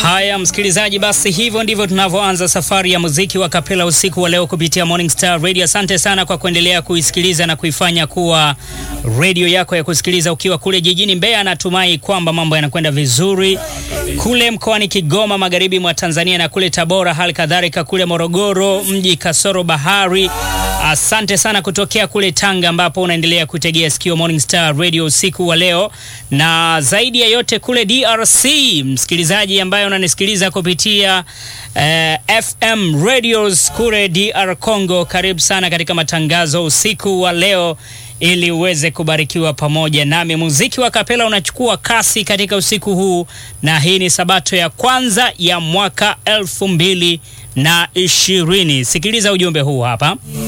Haya msikilizaji, basi hivyo ndivyo tunavyoanza safari ya muziki wa kapela usiku wa leo kupitia Morning Star Radio. Asante sana kwa kuendelea kuisikiliza na kuifanya kuwa radio yako ya kusikiliza ukiwa kule jijini Mbeya. Natumai kwamba mambo yanakwenda vizuri kule mkoani Kigoma, magharibi mwa Tanzania, na kule Tabora, hali kadhalika kule Morogoro mji kasoro bahari. Asante sana kutokea kule Tanga ambapo unaendelea kutegea sikio Morning Star Radio usiku wa leo, na zaidi ya yote kule DRC, msikilizaji ambaye unanisikiliza kupitia eh, FM radios kule DR Congo, karibu sana katika matangazo usiku wa leo ili uweze kubarikiwa pamoja nami. Muziki wa kapela unachukua kasi katika usiku huu, na hii ni sabato ya kwanza ya mwaka elfu mbili na ishirini. Sikiliza ujumbe huu hapa.